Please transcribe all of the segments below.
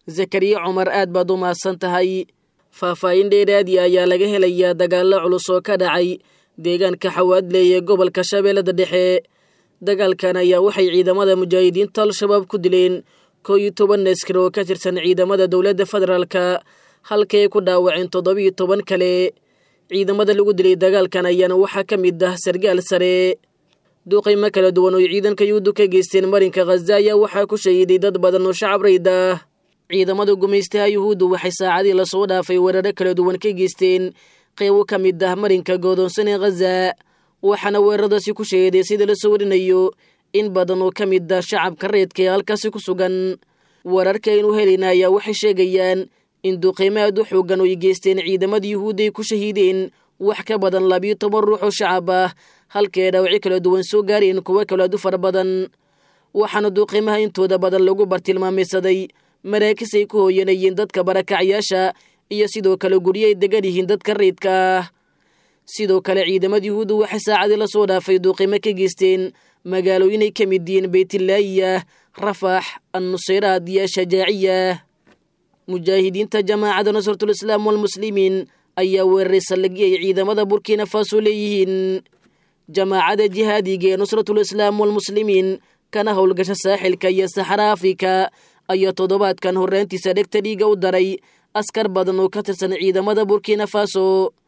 zakariya cumar aad baad u mahadsan tahay faahfaahin dheeraadi ayaa laga helayaa dagaallo culus oo ka dhacay deegaanka xawaadley ee gobolka shabeellada dhexe dagaalkan ayaa waxay ciidamada mujaahidiinta al-shabaab ku dileen koo iyo toban askar oo ka tirsan ciidamada dowladda federaalka halkay ku dhaawaceen toddobiyo toban kale ciidamada lagu dilay dagaalkan ayaana waxaa ka mid ah sargaal sare duuqaymo kala duwan oo ciidanka yuhuuddu ka geysteen marinka khaza ayaa waxaa ku shahiiday dad badan oo shacab rayd ah ciidamada gumaystaha yuhuuddu waxay saacadii lasoo dhaafay weeraro kala duwan ka geysteen qeybo ka mid ah marinka goodoonsan ee khaza waxaana weeraradaasi ku shahiiday sida lasoo warinayo in badan oo ka mid ah shacabka reedka ee halkaasi ku sugan wararka aynu helayna ayaa waxay sheegayaan in duuqaymo aad u xoogan oo ay geysteen ciidamada yuhuudda ay ku shahiideen wax ka badan labiyo toban ruux oo shacab ah halkae dhaawacyo kala duwan soo gaareen kuwo kale aad u fara badan waxaana duuqaymaha intooda badan lagu bartilmaamaysaday maraakis ay ku hooyanayeen dadka barakacyaasha iyo sidoo kale guryo ay degan yihiin dadka rayidka ah sidoo kale ciidamada yuhuuddu waxay saacadii lasoo dhaafay duuqimo ka geysteen magaalooyin ay ka mid yihiin beytlaayiya rafax annusayraad iyo shajaaciya mujaahidiinta jamaacada nasratulislaam walmuslimiin ayaa weeraray saldhigyo ay ciidamada burkina faso leeyihiin jamaacada jihaadiga ee nusratulislaam walmuslimiin kana howlgasha saaxilka iyo saxara afrika ayaa toddobaadkan horraantiisa dhegta dhiiga u daray askar badan oo ka tirsan ciidamada burkina faso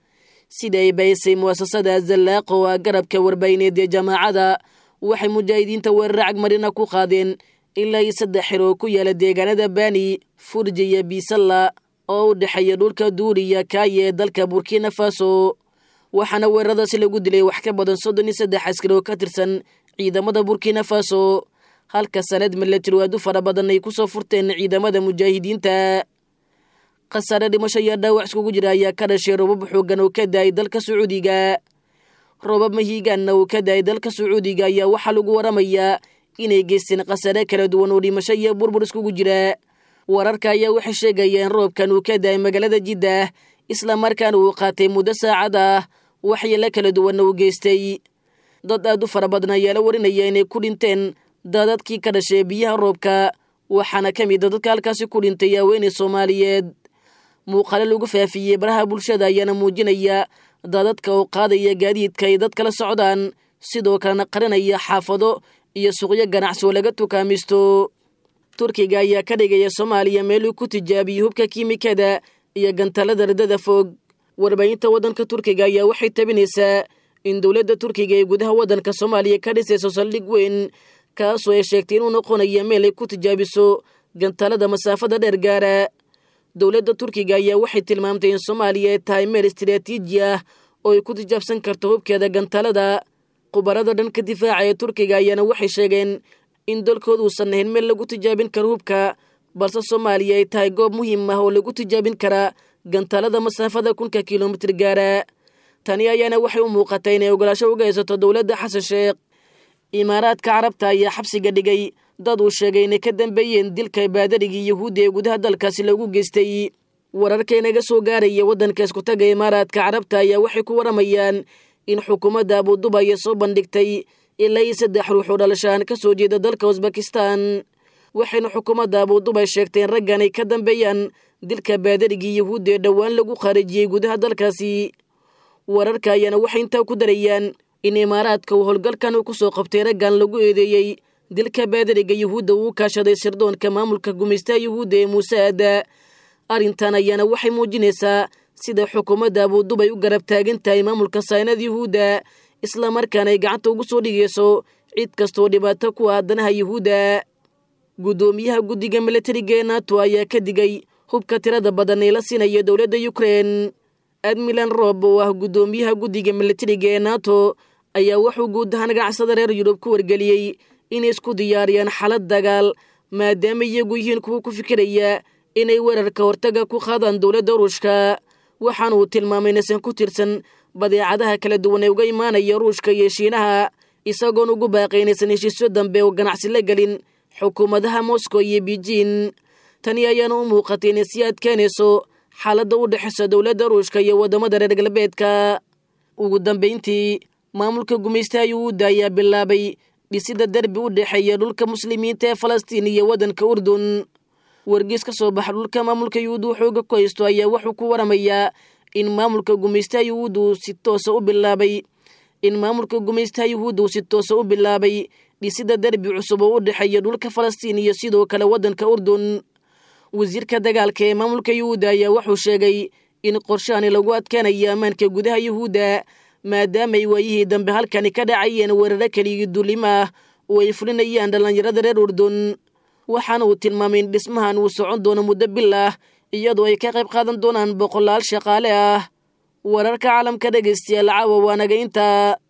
sida ay baysay mu'asasada zallaaqo a garabka warbaahineed ee jamaacada waxay mujaahidiinta weerar cagmarina ku qaadeen ilaa iyo saddex xir oo ku yaala deegaanada bani furji iyo biisalla oo u dhexeeya dhulka duuriya kaaye ee dalka burkina faso waxaana weeraradaasi lagu dilay wax ka badan soddon iyo saddex askari oo ka tirsan ciidamada burkina faso halka sanad milatari aad u fara badan ay kusoo furteen ciidamada mujaahidiinta khasaare dhimasho iyo dhaawac iskugu jira ayaa ka dhashay robab xoogan oo ka daayay dalka sacuudiga robab mahiigaanna uu ka daayay dalka sacuudiga ayaa waxaa lagu waramayaa inay geysteen khasaare kala duwan oo dhimasho iyo burbur iskugu jira wararka ayaa waxay sheegayeen roobkan uu ka daayay magaalada jiddah islamarkaana uu qaatay muddo saacad ah waxyeelo kala duwanna uu geystay dad aad u fara badan ayaa la warinaya inay ku dhinteen daadadkii ka dhashay biyaha roobka waxaana ka mid a dadka halkaasi ku dhintay haweeney soomaaliyeed muuqaalo lagu faafiyey baraha bulshada ayaana muujinaya daadadka oo qaadaya gaadiidka ay dad kala socdaan sidoo kalena qarinaya xaafado iyo suuqyo ganacsi oo laga tukaamaysto turkiga ayaa ka dhigaya soomaaliya meel uu ku tijaabiyey hubka kiimikada iyo gantalada radada fog warbaahinta waddanka turkiga ayaa waxay tabinaysaa in dowladda turkiga ee gudaha waddanka soomaaliya ka dhisayso saldhig weyn kaasoo ay sheegtay inuu noqonayo meel ay ku tijaabiso gantalada masaafada dheer gaara dowladda turkiga ayaa waxay tilmaamtay in soomaaliya ay tahay meel istiraatiiji ah oo ay ku tijaabsan karto hubkeeda gantalada khubarada dhanka difaaca ee turkiga ayaana waxay sheegeen in dalkooda uusan ahayn meel lagu tijaabin karo hubka balse soomaaliya ay tahay goob muhiim ah oo lagu tijaabin karaa gantalada masaafada kunka kilomitir gaara tani ayaana waxay u muuqatay inay ogolaasho uga haysato dowladda xasan sheekh imaaraadka carabta ayaa xabsiga dhigay dad uu sheegay inay ka dambeeyeen dilka baadarigii yahuudda ee gudaha dalkaasi lagu geystay wararka inaga soo gaaraya waddanka iskutaga imaaraadka carabta ayaa waxay ku waramayaan in xukuumadda abudubaya soo bandhigtay ilaa iyo saddex ruux oo dhalashaan ka soo jeeda dalka usbakistan waxayna xukuumadda abudubay sheegtay in raggan ay ka dambeeyaan dilka baadarigii yahuudda ee dhowaan lagu khaarijiyey gudaha dalkaasi wararka ayaana waxay intaa ku darayaan in imaaraadka uu howlgalkan uu ku soo qabtay raggan lagu eedeeyey dilka baadariga yuhuudda uu kaashaday sirdoonka maamulka gumaystaha yuhuudda ee muuse aada arrintan ayaana waxay muujinaysaa sida xukuumadda abudubay u garab taagan tahay maamulka saynada yuhuudda islamarkaana ay gacanta ugu soo dhigayso cid kastoo dhibaato ku ah danaha yuhuudda guddoomiyaha guddiga milatariga ee nato ayaa ka digay hubka tirada badan ee la siinaya dowladda ukrein admilan rob oo ah guddoomiyaha guddiga milatariga ee nato ayaa wuxuu guud ahaan ganacsada reer yurub ku wargeliyey inay isku diyaariyaan xalad dagaal maadaama iyagu yihiin kuwa ku fikiraya inay weerarka hortaga ku qaadaan dowladda ruushka waxaana uu tilmaamay inaysan ku tirsan badeecadaha kala duwan ee uga imaanaya ruushka iyo shiinaha isagoon ugu baaqay inaysan heshiisyo dambe oo ganacsi la gelin xukuumadaha moscow iyo beijin tani ayaana u muuqatay inay sii adkeynayso xaaladda u dhexaysa dowladda ruushka iyo waddamada reer galbeedka ugu dambayntii maamulka gumaystaha yuhuudda ayaa bilaabay dhisida derbi u dhexeeya dhulka muslimiinta ee falastiin iyo waddanka urdun wargeys ka soo baxa dhulka maamulka yuhuudda uu xooga ku haysto ayaa wuxuu ku waramayaa in maamulka gumaystaha yuhuudda uu si toosa u bilaabay in maamulka gumaystaha yuhuudda uu si toosa u bilaabay dhisida derbi cusub oo u dhexeeya dhulka falastiin iyo sidoo kale waddanka urdun wasiirka dagaalka ee maamulka yuhuudda ayaa wuxuu sheegay in qorshahani lagu adkaanayo ammaanka gudaha yuhuudda maadaamaay waayihii dambe halkani ka dhacayeen weeraro keligii dullimo ah oo ay fulinayaan dhallinyarada reer urdun waxaana uu tilmaamay in dhismahan uu socon doono muddo bil ah iyadoo ay ka qayb qaadan doonaan boqolaal shaqaale ah wararka caalamka dhegaystayaal caawa waanaga intaa